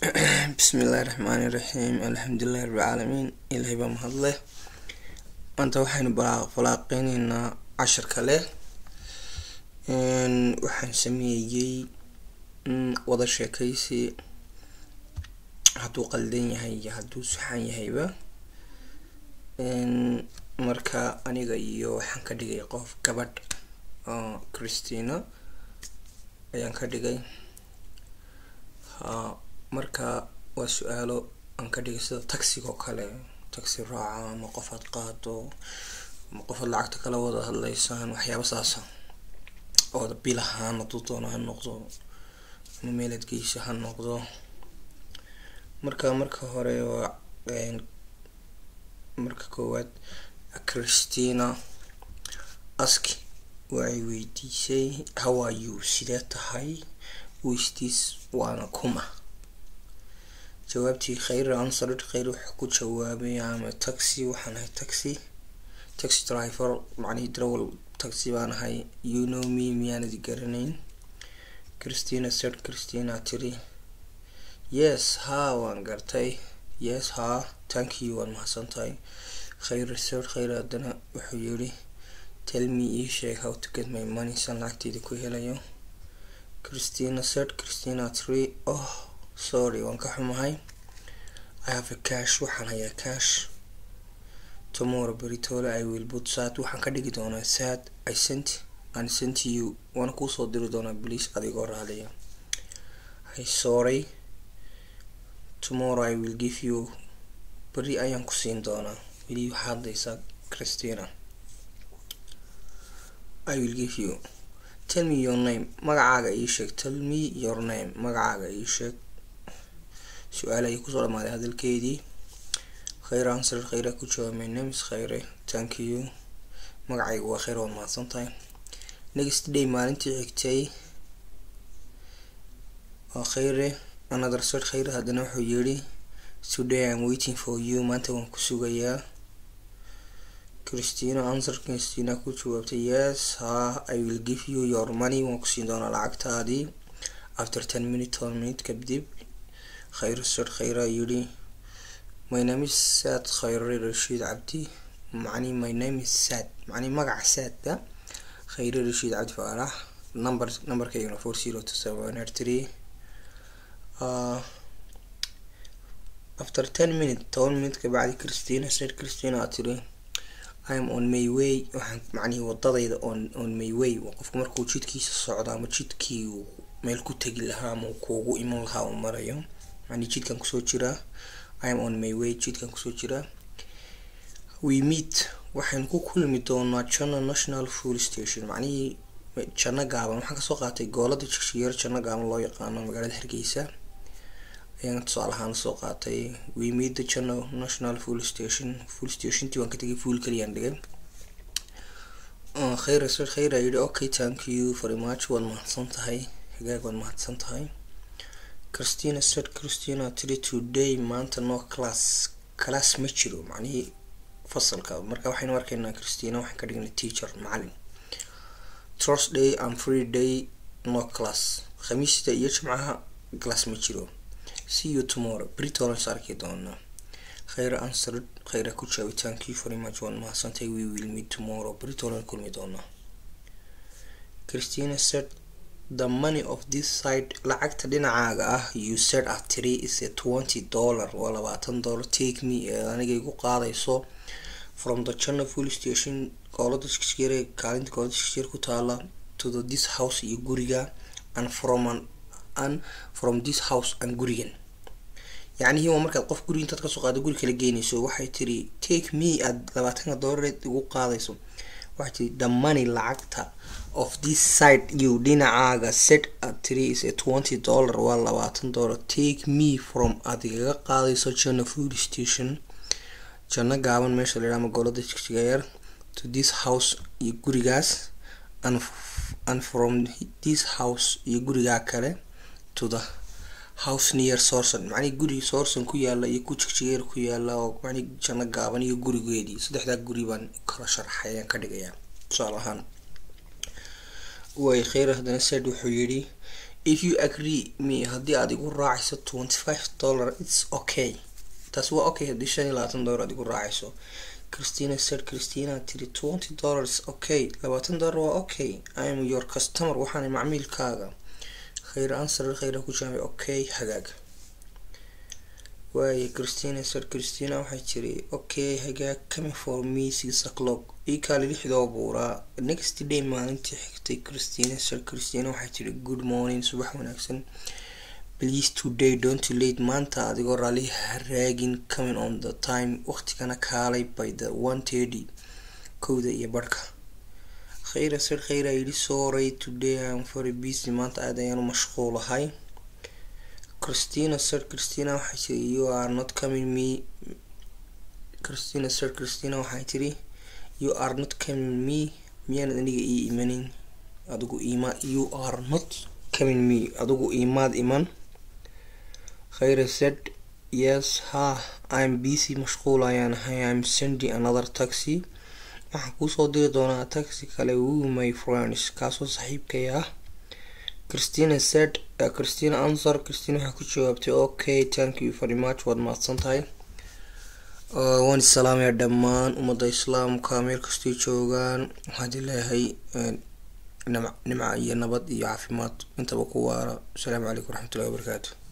bismillahi raxmaani raxiim alxamdulilahi rabbilcaalamiin ilaahay baa mahadleh maanta waxaynu falaaqeyneynaa cashar kale waxaan sameeyey wada sheekeysi hadduu qaldan yahay iyo hadduu saxan yahayba marka aniga iyo waxaan ka dhigay qof gabadh oo christina ayaan ka dhigay ha marka waa su-aalo aan ka dhigay sida taxiga oo kale taxi raaca ama qofaad qaado ama qofaad lacagta kala wada hadleysaan waxyaaba saasa ooda bil ahaan hadduu doono ha noqdo ama meelaad geysa ha noqdo marka marka hore waa marka koowaad christina aski waxay weydiisay how are you sidee tahay wistiis waana kuma jawaabtii khayr answered khayr wuxuu ku jawaabay ama taxi waxaan ahay taxi taxi driver macnihii darawal taxi baan ahay you know me miyaanadi garanayn christina said christina tiri yes ha waan gartay yes ha thank you waan mahadsan tahay khayr said khayr haddana wuxuu yiri tell me ii sheeg how to get my money san lacagteeda ku helayo christina said christina tiri oh sorry waan ka xumahay i have a cash waxaan hayaa cash tomorrow beritole i will put sad waxaan ka dhigi doonaa sad i sent and sent you waana kuusoo diri doonaa please adigoo raaliya i sorry tomorrow i will give you beri ayaan ku siin doonaa weli waxaa hadlaysaa christina i will give you tell me your name magacaaga ii sheeg tell me your name magacaaga ii sheeg su-aal ayay kusoo dhamaaday hadalkeedii khayr answer khayra ku jawaab my name is khayre thank you magacayga waa khayr waad mahadsan tahay next day maalintii xigtay waa khayre another sir khayre haddana wuxuu yiri today i'm waiting for you maanta waan ku sugayaa christina answer christina ku jawaabtay yes ha i will give you your money waan kusiin doonaa lacagtaadii after ten minute ten minute kadib khayr sir khayra yiri my name is sad khayre rashiid cabdi macni my name is sad macni magaca saadka khayre rashiid cabdi faarax number numberkaygana four zero two seven eight three uh, after ten minute toban minute kabacdi christina said christina aa tiri im on my way waxaan macnihii wadadayda on on my way qofku markuu jidkiisa socdo ama jidkii meel ku tegi lahaa ama kuugu iman lahaa uu marayo macnii jidkan kusoo jiraa im on my way jidkan kusoo jiraa we meet waxaynu ku kulmi doonaa jana national full station macnihii janno gaaban waxaan kasoo qaatay goolada jigshiyeer janno gaaban loo yaqaano magaalada hargeysa ayaan tusaale ahaan soo qaatay we meet the channel national full station full stationtii waan ka tegay full kaliyaan dhigay khayr sir khayr aa yidhi okay thank you very much waad mahadsan tahay hagaag waad mahadsan tahay christina said christina tiri today maanta no class class ma jiro macnihii fasalka marka waxaynu arkaynaa christina waxaan ka dhignay teacher macalin thursday and free day no class khamiista iyo jimcaha class ma jiro see you tomorrow britolas arki doonaa khayra answered khayra ku jawaabay thank you very much waan mahadsantay we will meet tomorrow britolan kulmi doonaa christina said the money of this side lacagta dhinacaaga ah you said at three is a twenty dollar waa labaatan dollar take me ee aniga igu qaadayso from the channel full station goolada shishire kaalinta goolada shishir ku taala to the this house iyo guriga and from an and from this house and gurigan yacnihii waa markaad qof guri intaad kasoo qaado guri kala geynayso waxay tiri take me aad labaatanka dolareed igu qaadayso waxay tiri the money lacagta of this side you dhinacaaga set at three is a twenty dollar waa labaatan dollar take me from aad igaga qaadayso jana food station janno gaaban meesha la yidhaha magaalada jigjigayer to this house iyo gurigaas and and from this house iyo gurigaa kale to the house near sourson macnii guri sourson ku yaala iyo ku jigjigeer ku yaala oo macnii janno gaaban iyo gurigeedii saddexdaa guri baan kala sharxay ayaan ka dhigayaa tusaale ahaan way kheyr haddana said wuxuu yidhi if you agree me haddii aad igu raacayso twenty five dollar its okay taas waa okay haddii shan iyo labaatan dollar aad igu raacayso christina said christina tiri twenty dollars okay labaatan dollar waa okay i am your customer waxaana macmiilkaaga khayr answer khayra ku jaamay okay hagaag waaye christina said christina waxay tiri okay hagaag coming for me six o'clock ii kaali lixdoo buuraa next day maalintii xigtay christina said christina waxay tiri good morning subax wanaagsan please today don't late maanta adigoo raali haraagin coming on the time waqtigana kaalay by the one thirty kowda iyo barhka khayra sir khayra yidhi sorry today am very busy maanta aad ayaan u mashquulahay christina sir christina waxay tiri you are not coming me christina sir christina waxay tiri you are not coming me miyaanad aniga ii imanin adigu ima you are not coming me adigu imaad iman khayra said yes ha i'm busy mashquul ayaan ahay i'm sending another taxi waxaan kuusoo diri doonaa taxi kale wu my friends kaasoo saaxiibkay ah christina said uh, christina answer christina waxay ku jawaabtay okay thank you very much waad mahadsan tahay uh, waan isalaamayaa dhammaan ummadda islaamka meel kastay joogaan waxaad leeyahay nimca iyo nabad iyo caafimaad intaba ku waara asalaamu calaykum waraxmatullahi wabarakaatu